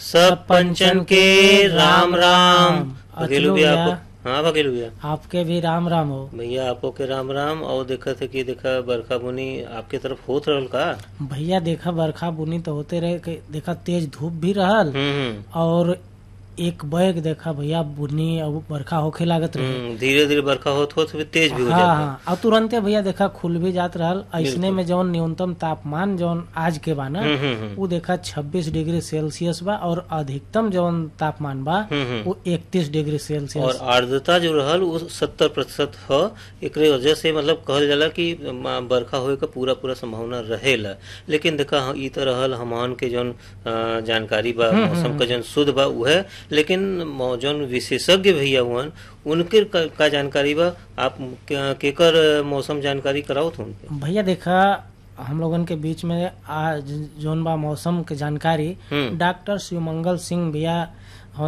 सब पंचन के राम राम वकील अचलो भैया भैया। आपको हाँ वकील भैया आपके भी राम राम हो भैया आपको के राम राम और देखा थे कि देखा बरखा बुनी आपके तरफ होत रहल का भैया देखा बरखा बुनी तो होते रहे कि देखा तेज धूप भी रहल हम्म हम्म और एक बैग देखा भैया बुनी और बरखा होखे लागत रहे हम्म, धीरे धीरे बरखा होत होत भी तेज भी हो हाँ जाता हाँ और तुरंते भैया देखा खुल भी जात रहल ऐसने में जौन न्यूनतम तापमान जौन आज के बा ना हम्म हम्म हम्म, वो देखा 26 डिग्री सेल्सियस बा और अधिकतम जौन तापमान बा हम्म, हम्म। वो 31 डिग्री और सेल्सियस आर्द्रता जो रहल वो सत्तर प्रतिशत ह एकरे वजह से मतलब कहल जाला कि म, बरखा होए का पूरा पूरा संभावना रहेला लेकिन देखा हाँ, ई तो रहल हमन के जौन अ, जानकारी बा मौसम का जौन शुद्ध बा उहे लेकिन मौ- जौन विशेषज्ञ भैया हुअन उनके का, का जानकारी बा आप के- केकर मौसम जानकारी कराओ थे उनके भैया देखा हम लोगन के बीच में आज जौन बा मौसम के जानकारी हम्म डॉक्टर शिवमंगल सिंह भैया